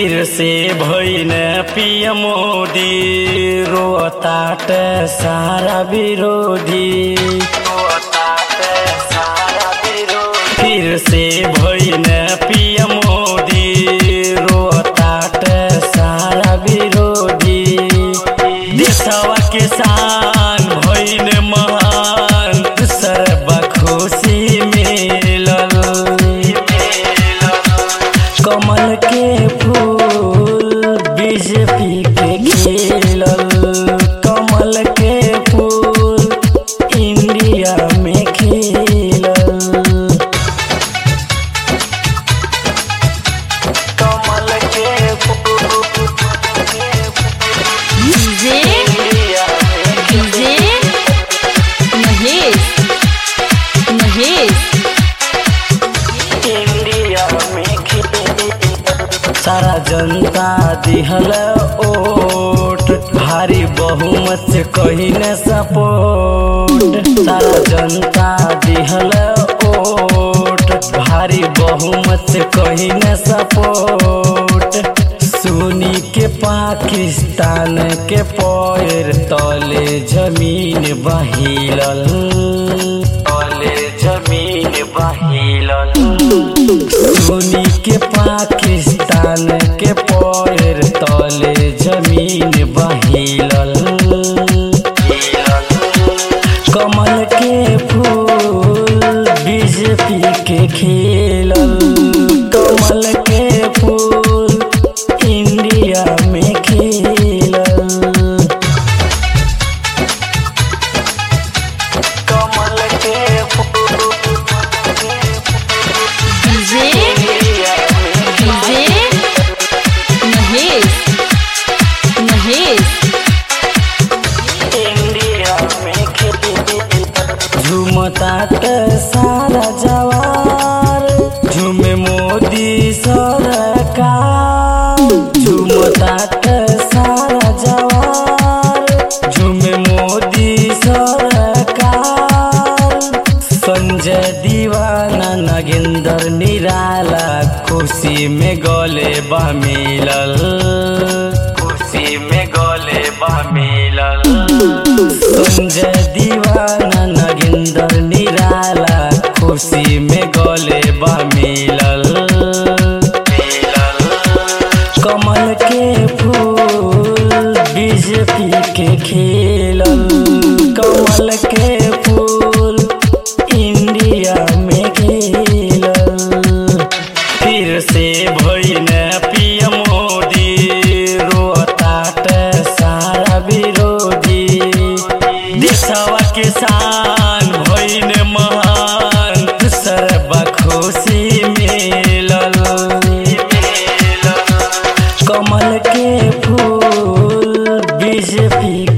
फिर से भइन पिय मोदी रोताट सारा विरोधी फिर से भइन पिय मोदी रोताट सारा विरोधी देशवा किसान भइन महान सर्व खुशी मिलल कमल के फूल बीजेपी के खिलल कमल के फूल इंडिया में खिलल कमल के फूल डीजे इंडिया में डीजे महेश महेश इंडिया में खिलल सारा जनता दिहल ओट भारी बहुमत से कही न सपोर्ट सारा जनता दिहल ओट भारी बहुमत से कही न सपोर्ट सुनी के पाकिस्तान के पैर तले जमीन बहिलल तले जमीन बहिलल सुनी के पाकिस्तान के पैर तले जमीन बहिलल कमल के फूल बीजेपी के खिलल कमल के फूल इंडिया में खिलल कमल के फूल डीजे इंडिया में डीजे महेश महेश इंडिया में झुमतात सारा जवार झुमे मोदी सरकार झुमतात सारा जवार झुमे मोदी सरकार संजय दीवाना नगेंद्र निराला खुशी में गले बा मिलल खुशी में गले बा मिलल संजय दीवाना नगेंद्र निराला खुशी में गले बा मिलल कमल के फूल बीजेपी के खिलल कमल के फूल इंडिया में खिलल फिर से भइन पिय मोदी रोताट सारा विरोधी देशवा किसान भइन महान सर्व खुशी मिलल कमल के फूल बीजेपी